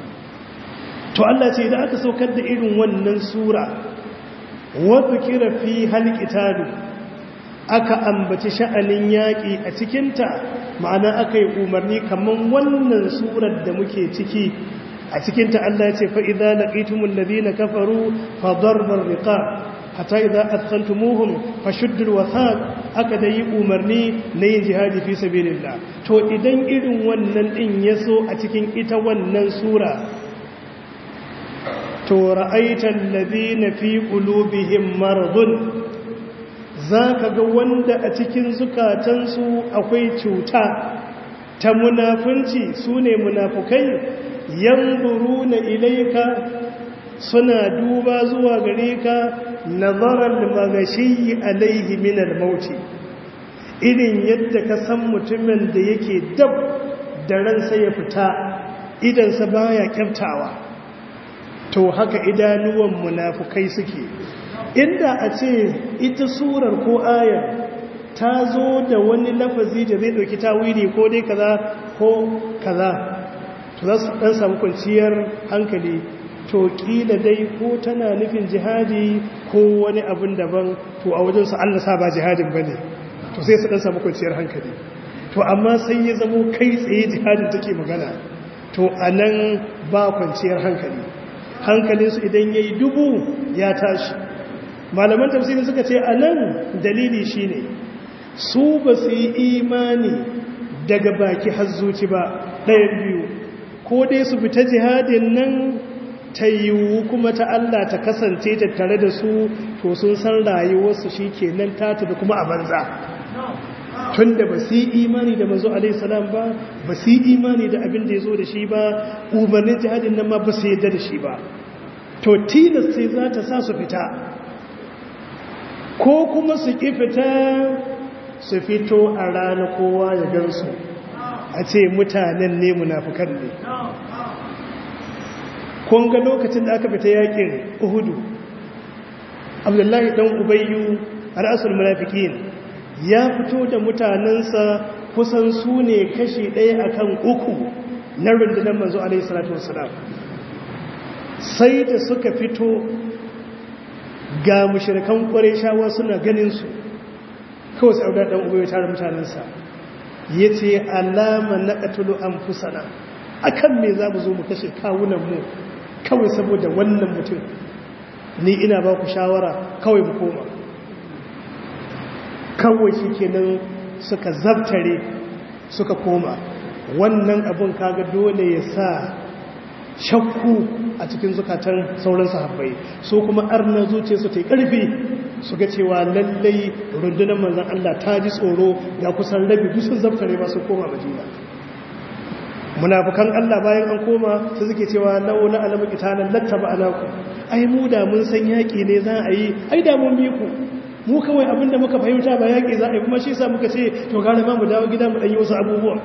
to Allah ce da aka saukar da irin wannan sura wadda kira fi halƙitalu aka ambaci sha'anin yaƙi a cikinta ma'ana aka yi umarni kamar wannan surar da muke ciki a cikinta Allah ce fa'iza na ƙitumun na kafaru fadorbar riƙa hata idan askantumuhum fashuddul wasaq aka da yi umarni na yin jihadi fi sabilillah to idan irin wannan din yaso a cikin ita wannan sura to ra'aital ladina fi qulubihim maradun zaka ga wanda a cikin zukatansu akwai cuta ta munafunci sune munafukai yanzuruna ilayka suna duba zuwa gare ka nazarar magashi alaihi minal mauti irin yadda ka san mutumin da yake dab da ransa ya fita idansa baya kyaftawa to haka idanuwan munafukai suke inda a ce ita surar ko ayar ta zo da wani lafazi da zai dauki tawili ko dai kaza ko kaza to za su dan samu kwanciyar hankali to kila dai ko tana nufin jihadi ko wani abin daban to a wajen su Allah sa ba jihadin bane to sai su dan samu kwanciyar hankali to amma sai ya zamo kai tsaye jihadin take magana to anan ba kwanciyar hankali hankalin su idan yayi dubu ya tashi malaman tafsiri suka ce anan dalili shine su ba su yi imani daga baki har zuci ba ɗayan biyu ko dai su fita jihadin nan ta yiwu kuma ta Allah ta kasance tattare da su to sun san rayuwarsu shi ke nan ta tafi kuma a banza tun da ba su yi imani da manzo alaihissalam ba ba su yi imani da abin da ya zo da shi ba umarnin jihadin nan ma ba su yadda da shi ba to tilas sai za ta sa su fita ko kuma su ƙi fita su fito a rana kowa ya gansu a ce mutanen ne munafukan ne kun ga lokacin da aka fita yakin uhudu abdullahi dan ubayyu ra'asul munafikin ya fito da mutanensa kusan su ne kashi ɗaya akan uku na rundunar manzo alaihi salatu wassalam sai da suka fito ga mushrikan shawa suna ganin su kawai sai abdullahi dan ubayyu tare mutanensa yace alama naqtulu anfusana akan me za mu zo mu kashe kawunan mu kawai saboda wannan mutum ni ina ba ku shawara kawai mu koma kawai shi kenan suka zabtare suka koma wannan abun kaga dole ya sa shakku a cikin zukatan sauran sahabbai so kuma arna zuce su ta yi ƙarfi su ga cewa lallai rundunar manzan Allah ta ji tsoro ga kusan rabi dusun zabtare ba su koma madina munafukan Allah bayan an koma su suke cewa laula alamu qitalan lattaba alaku ai mu da mun san yaki ne za a yi ai da mun bi ku mu kawai abinda muka fahimta ba yaki za a yi kuma shi yasa muka ce to gara ma mu dawo gida mu dan yi wasu abubuwa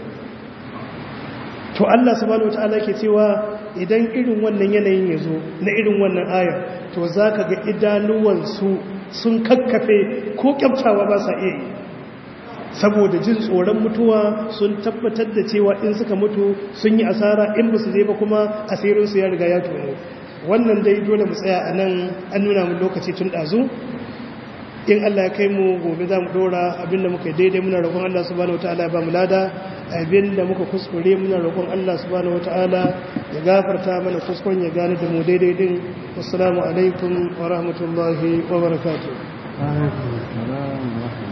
to Allah subhanahu wataala ke cewa idan irin wannan yanayin ya zo na irin wannan ayar to zaka ga idanuwan su sun kakkafe ko kyaftawa ba sa iya yi saboda jin tsoron mutuwa sun tabbatar da cewa in suka mutu sun yi asara in ba su je ba kuma asirinsu ya riga ya tono wannan dai dole mu tsaya a nan an nuna mu lokaci tun ɗazu in Allah ya kai mu gobe za mu ɗora abinda muka yi daidai muna roƙon Allah subhanahu wata'ala ya ba mu lada abinda muka kuskure muna roƙon Allah subhanahu wata'ala ya gafarta mana kuskuren ya gane da mu daidai din assalamu alaikum wa rahmatullahi wa barakatuh